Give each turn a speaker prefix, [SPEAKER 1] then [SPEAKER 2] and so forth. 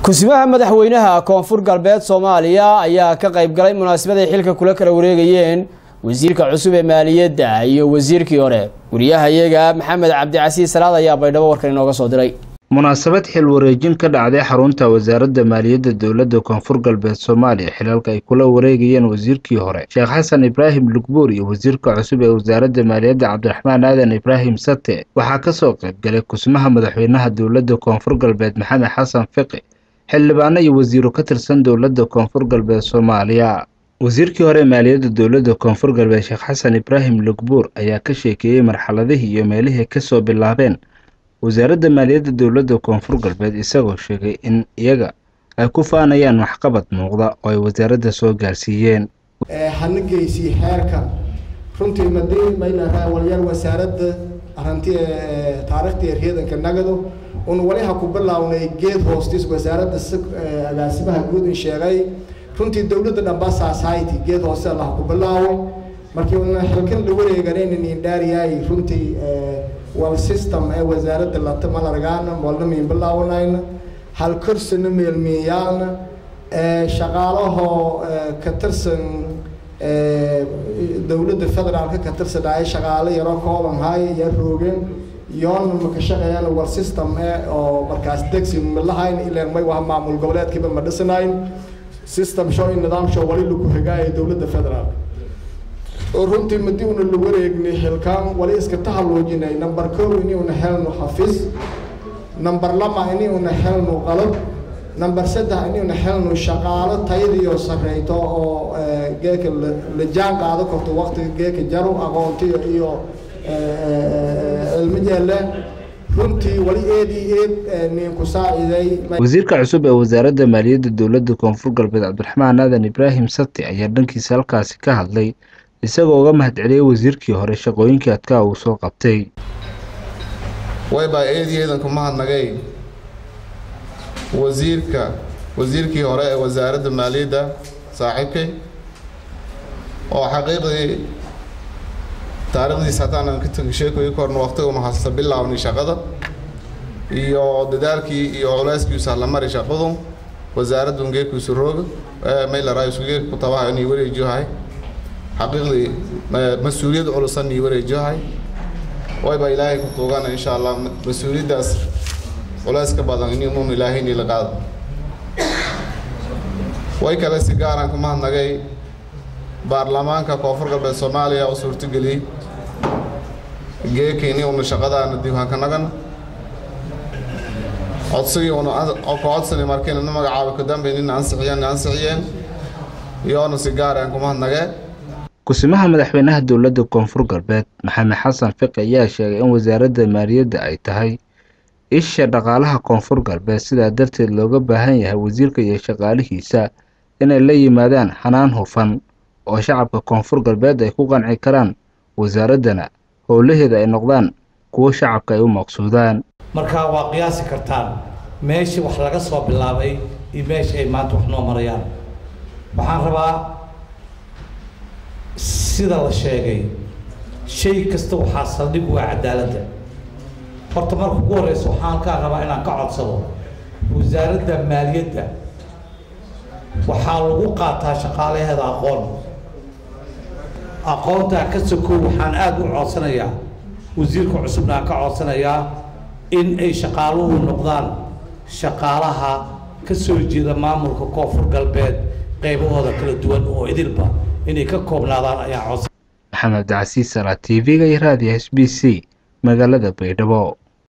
[SPEAKER 1] kusimaha madaxweynaha koonfur galbeed soomaaliya ayaa ka qayb galay munaasabaday xilka kula kala wareegayeen wasiirka cusub ee maaliyadda iyo wasiirkii hore wariyahayaga maxamed cabdicasiis salaad ayaa baydhabo warkan inooga soo diray
[SPEAKER 2] munaasabad xil wareejin ka dhacday xarunta wasaaradda maaliyadda dowladda koonfur galbeed soomaaliya xilalka ay kula wareegayeen wasiirkii hore sheekh xasan ibraahim lugbuur iyo wasiirka cusub ee wasaaradda maaliyadda cabdiraxmaan aadan ibraahim sate waxaa kasoo qaybgalay kusmaha madaxweynaha dowladda koonfur galbeed maxamed xasan fiqi xildhibaano iyo wasiiro ka tirsan dowladda koonfur galbeed soomaaliya wasiirkii hore maaliyadda dowladda koonfur galbeed sheekh xasan ibraahim lugbuur ayaa ka sheekeeyey marxaladihii iyo meelihii kasoo bilaabeen wasaaradda maaliyadda dowladda koonfur galbeed isagoo sheegay in iyaga ay ku faanayaan waxqabad muuqda oo ay wasaaradda soo gaarsiiyeen
[SPEAKER 3] hana geysii xeerkan runtii madii maylaraa walyaal wasaaradda aranti taariikhtii eryadanka nagado un wali ha ku bilownay geed hoostis wasaaradda agaasimaha guud in sheegay runtii dowladda dhamba society geed hoose allah ku bilaawo markii una xilkan la wareeganaynin indhaariyay runtii wal system ee wasaaradda lata malargaana molna miin bilaawanayna hal korsana meelmeeyaalna shaqaalahoo ka tirsan dowladda federaalka ka tirsanaya shaqaale yaro kooban hay yaa roogeen yoona maka shaqeeyaan war system eh oo markaas degsi malahayn ilaan may waha maamul goboleedkiiba ma dhisanayn system show in nidaam show wali lagu higaaya dowladda federaalka oo runtii madi una la wareegnay xilkaan wali iska tahalluujinay number kow ini una helno xafiis number lama ini una helno qalab number saddex ini una helno shaqaalo tayadiyo sarreyto oo geeka la jaan qaado karto waqtiga geeka jaro aqoontiyo iyo cilmo jeelle runtii wali eed iyo eed nin ku saaciday
[SPEAKER 2] wasiirka cusub ee wasaaradda maaliyadda dowladda koonfur galbeed cabdiraxmaan aadan ibraahim sati ayaa dhankiisa halkaasi ka hadlay isagoo uga mahadceliyey wasiirkii hore shaqooyinkii adkaa uu soo qabtay
[SPEAKER 4] waybaa eedayeedan kuma hadnagay wasiirka wasiirkii hore ee wasaaradda maaliyadda saaxiibkay oo xaqiiqdii taariikhdiisa haddaanan ka tegi sheekoyi korna waqtiga una hasta bilaabnay shaqada iyo dadaalkii iyo culeyskiisa la mari shaqadu wasaaraddu ngeekuisu rooga maylaraa isugeeku tabaha inay wareejiyohay xaqiiqdii mas-uuliyad culusan ii wareejiyohay wayba ilaahay ku tuugana insha allah mas-uuliyaddaas culeyska badan in inuun ilaahay inii la qaado way kale si gaaraan kuma hadnagay baarlamaanka koonfur galbeed soomaaliya u suurtageliyey geekayni una shaqadaana diiwaanka nagan codsigii una ka codsani markiina na magacaabo kadambe nina ansixiyeen ansixiyeen iyoona si gaaraan kuma hadnagee
[SPEAKER 2] kusimaha madaxweynaha dowladda koonfur galbeed maxamed xasan fiqi ayaa sheegay in wasaaradda maaliyadda ay tahay isha dhaqaalaha koonfur galbeed sidaa darteed looga baahan yahay wasiirka iyo shaqaalihiisa inay la yimaadaan xanaan hufan oo shacabka koonfur galbeed ay ku qanci karaan wasaaraddana howlaheeda ay noqdaan kuwo shacabka ay u maqsuudaan
[SPEAKER 5] markaa waa qiyaasi kartaan meeshii wax laga soo bilaabay iyo meesha ay maanta wax noo marayaan waxaan rabaa sida la sheegay shay kasta waxaa saldhig waa cadaaladda horta marka ugu horreysa waxaan halkaa rabaa inaan ka codsado wasaaradda maaliyadda waxaa lagu qaataa shaqaalaheeda aqoon aqoontaa ka sokow waxaan aada u codsanayaa wasiirka cusubna aan ka codsanayaa in ay shaqaaluhu noqdaan shaqaalaha ka soo jeeda maamulka koonfur galbeed qaybahooda kala duwan oo idilba inay ka koobnaadaan ayaa codsan
[SPEAKER 2] maxamed cabdicasiis salaa t v-ga iyo raadiyo s b c magaalada baydhabo